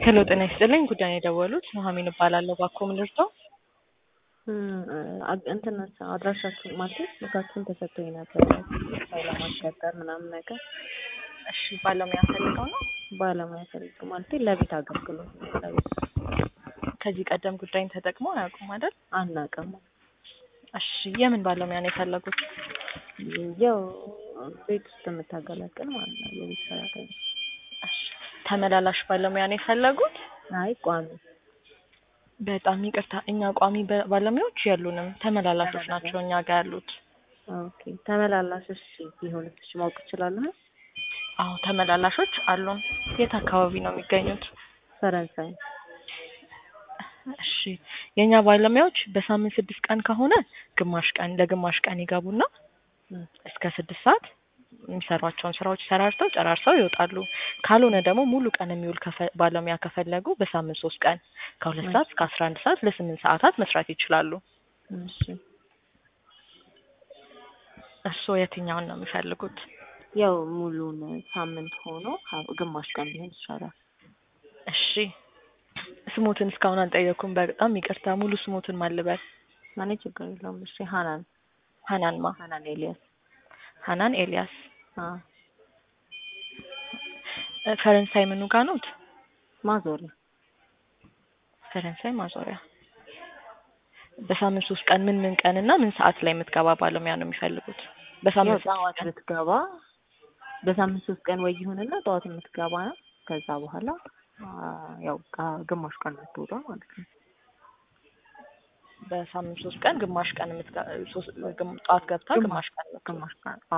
ሄሎ ጤና ይስጥልኝ ጉዳይ ነው የደወሉት ኑሐሚን እባላለሁ ባኮ ምን ልርዳው እንትን አድራሻችሁን ማለት ስልካችሁን ተሰጥቶኝ ነበር ሰው ለማስቀጠር ምናምን ነገር እሺ ባለሙያ ፈልገው ነው ባለሙያ ፈልግ ማለት ለቤት አገልግሎት ነው ለቤት ከዚህ ቀደም ጉዳይን ተጠቅመው አያውቁም አይደል አናውቅም እሺ የምን ባለሙያ ነው የፈለጉት ያው ቤት ውስጥ የምታገለግል ማለት ነው የቤት ሰራተኛ እሺ ተመላላሽ ባለሙያ ነው የፈለጉት አይ ቋሚ በጣም ይቅርታ እኛ ቋሚ በ- ባለሙያዎች የሉንም ተመላላሾች ናቸው እኛ ጋር ያሉት ኦኬ ተመላላሽ እሺ ቢሆን እሺ ማወቅ እችላለሁ አዎ ተመላላሾች አሉን የት አካባቢ ነው የሚገኙት ፈረንሳይ እሺ የእኛ ባለሙያዎች በሳምንት ስድስት ቀን ከሆነ ግማሽ ቀን ለግማሽ ቀን ይገቡና እም፣ እስከ ስድስት ሰዓት የሚሰሯቸውን ስራዎች ሰራርተው ጨራርሰው ይወጣሉ። ካልሆነ ደግሞ ሙሉ ቀን የሚውል ከፈ- ባለሙያ ከፈለጉ በሳምንት ሶስት ቀን ከሁለት ሰዓት እስከ አስራ አንድ ሰዓት ለስምንት ሰዓታት መስራት ይችላሉ። እሺ እርስዎ የትኛውን ነው የሚፈልጉት? ያው ሙሉን ሳምንት ሆኖ ሀ- ግማሽ ቀን ቢሆን ይሻላል እሺ ስሞትን እስካሁን አልጠየኩም። በጣም ይቅርታ። ሙሉ ስሞትን ማልበል እኔ ችግር የለውም እሺ ሀናን ሀናንማ ሀናን ኤልያስ ሀናን ኤልያስ አ እ፣ ፈረንሳይ ምኑ ጋ ኖት? ማዞሪያ ፈረንሳይ ማዞሪያ። በሳምንት ሶስት ቀን ምን ምን ቀን እና ምን ሰዓት ላይ የምትገባ ባለሙያ ነው የሚፈልጉት? ያው በሳምንት ሶስት ጠዋት ቀን ብትገባ በሳምንት ሶስት ቀን ወይ ይሁንና ጠዋት የምትገባ ነው። ከዛ በኋላ አ፣ ያው ጋ- ግማሽ ቀን የምትወጣ ማለት ነው። በሳምንት ሶስት ቀን ግማሽ ቀን የምትገ- ሶስት ግም- ጠዋት ገብታ ግማሽ ቀን የምትወጣ። ግማሽ ቀን አ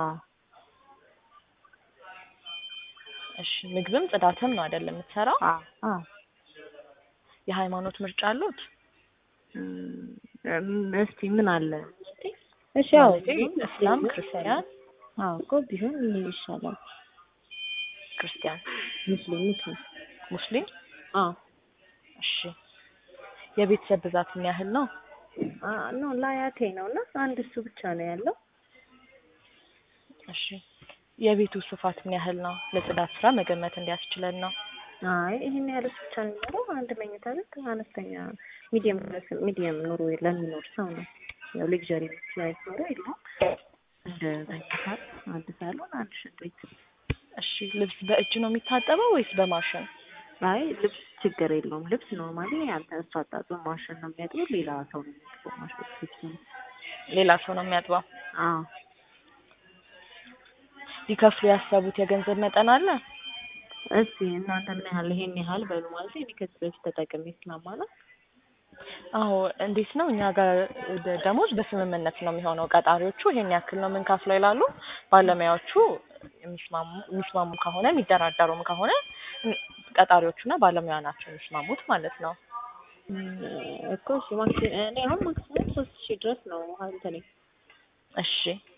እሺ ምግብም ጽዳትም ነው አይደለም የምትሰራው? አ አ የሃይማኖት ምርጫ አሉት? እም፣ እስቲ ምን አለ እሺ ያው ማለቴ እስላም፣ ክርስቲያን፣ አዎ እኮ ቢሆን ምን ይሻላል? ክርስቲያን፣ ሙስሊም ሙስሊም ሙስሊም። አ እሺ የቤተሰብ ብዛት ምን ያህል ነው? አ ኖ ላያቴ ነው እና አንድ እሱ ብቻ ነው ያለው። እሺ የቤቱ ስፋት ምን ያህል ነው? ለጽዳት ስራ መገመት እንዲያስችለን ነው። አይ ይሄን ያህል ብቻ ነው የሚኖረው። አንድ መኝታ ቤት አነስተኛ ሚዲየም ሚዲየም ኑሮ ለሚኖር ሰው ነው። ያው ሌክዠሪ ላይፍ ኑሮ የለውም። እንደ መኝታ አንድ ሳሎን፣ አንድ ሽንት ቤት። እሺ ልብስ በእጅ ነው የሚታጠበው ወይስ በማሽን? አይ ልብስ ችግር የለውም። ልብስ ኖርማሊ አንተ እሱ አጣጥበው ማሽን ነው የሚያጥበው። ሌላ ሰው ነው የሚያጥበው ማሽን ልብስ ነው። ሌላ ሰው ነው የሚያጥበው። አዎ ሊከፍሉ ያሰቡት የገንዘብ መጠን አለ? እስቲ እናንተ ምን ያህል ይሄን ያህል በሉ ማለት እኔ ከዚህ በፊት ተጠቅሜ ስለማለት አዎ እንዴት ነው እኛ ጋር ደ- ደሞዝ በስምምነት ነው የሚሆነው። ቀጣሪዎቹ ይሄን ያክል ነው የምንከፍለው ይላሉ። ባለሙያዎቹ የሚስማሙ የሚስማሙ ከሆነ የሚደራደሩም ከሆነ እም- ቀጣሪዎቹና ባለሙያ ናቸው የሚስማሙት ማለት ነው። እኮ እሺ ማክሲ እኔ አሁን ማክሲመም ሶስት ሺህ ድረስ ነው እንትኔ እሺ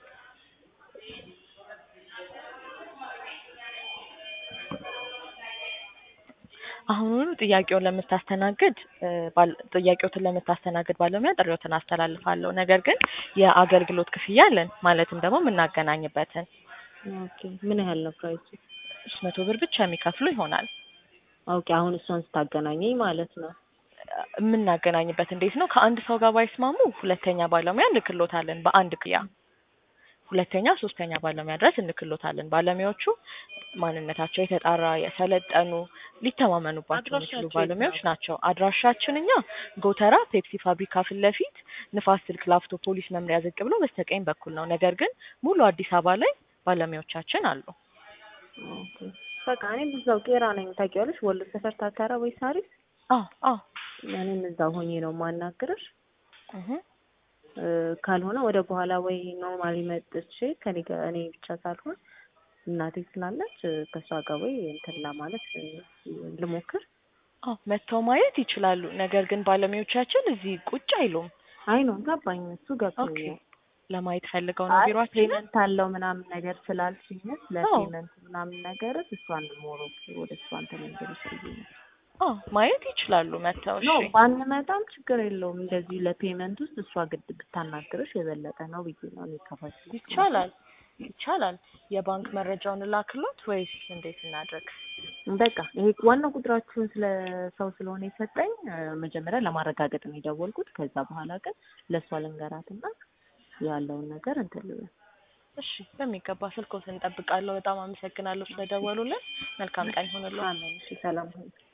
አሁኑኑ ጥያቄውን ለምታስተናግድ እ፣ ባል- ጥያቄዎትን ለምታስተናግድ ባለሙያ ጥሪዎትን አስተላልፋለሁ። ነገር ግን የአገልግሎት ክፍያ አለን ማለትም ደግሞ የምናገናኝበትን ኦኬ ምን ያህል ነው ፕራይሱ? ሶስት መቶ ብር ብቻ የሚከፍሉ ይሆናል። ኦኬ አሁን እሷን ስታገናኘኝ ማለት ነው። የምናገናኝበት እንዴት ነው? ከአንድ ሰው ጋር ባይስማሙ ሁለተኛ ባለሙያ እንልክሎታለን በአንድ ክያ ሁለተኛ ሶስተኛ ባለሙያ ድረስ እንልክሎታለን። ባለሙያዎቹ ማንነታቸው የተጣራ የሰለጠኑ ሊተማመኑባቸው የሚችሉ አድራሻቸው የት ባለሙያዎች ነው? ናቸው። አድራሻችን እኛ ጎተራ ፔፕሲ ፋብሪካ ፊት ለፊት ንፋስ ስልክ ላፍቶ ፖሊስ መምሪያ ዝቅ ብሎ በስተቀኝ በኩል ነው። ነገር ግን ሙሉ አዲስ አበባ ላይ ባለሙያዎቻችን አሉ። ኦኬ በቃ እኔም እዛው ቄራ ነኝ ታውቂዋለሽ፣ ወሎ ሰፈር ታታራ ወይ ሳሪስ። አዎ አዎ እኔም እዛው ሆኜ ነው የማናግርሽ። እህ እ፣ ካልሆነ ወደ በኋላ ወይ ኖርማሊ መጥቼ ከኔ ጋር እኔ ብቻ ሳልሆን እናቴ ስላለች እ፣ ከእሷ ጋር ወይ እንትን ለማለት እ፣ ልሞክር። አዎ መጥተው ማየት ይችላሉ። ነገር ግን ባለሙያዎቻችን እዚህ ቁጭ አይሉም። አይ ነው ገባኝ፣ እሱ ኦኬ ገብቶኛል። ለማየት ፈልገው ነው አይ ቢሯችን። ፔመንት አለው ምናምን ነገር ስላልሽኝ ስለ አዎ ፔመንት ምናምን ነገር እሷን ሞሮ ወደ እሷ እንትን እንድልሽ ብዬ ነው። አዎ ማየት ይችላሉ መጥተው። ኖ እሺ ባንመጣም ችግር የለውም። እንደዚህ ለፔመንት ውስጥ እሷ ግድ ብታናግርሽ የበለጠ ነው ብዬ ነው እኔ ከፋች ይቻላል ይቻላል። የባንክ መረጃውን ላክሎት ወይስ እንዴት እናድርግ? በቃ ይሄ ዋናው ቁጥራችሁን ስለ ሰው ስለሆነ የሰጠኝ እ፣ መጀመሪያ ለማረጋገጥ ነው የደወልኩት። ከዛ በኋላ ግን ለእሷ ልንገራትና ያለውን ነገር እንትን ልበል። እሺ በሚገባ ስልኮትን እንጠብቃለሁ። በጣም አመሰግናለሁ ስለደወሉልን። መልካም ቀን ይሁንልዎ። አሜን። እሺ ሰላም ሁኑ።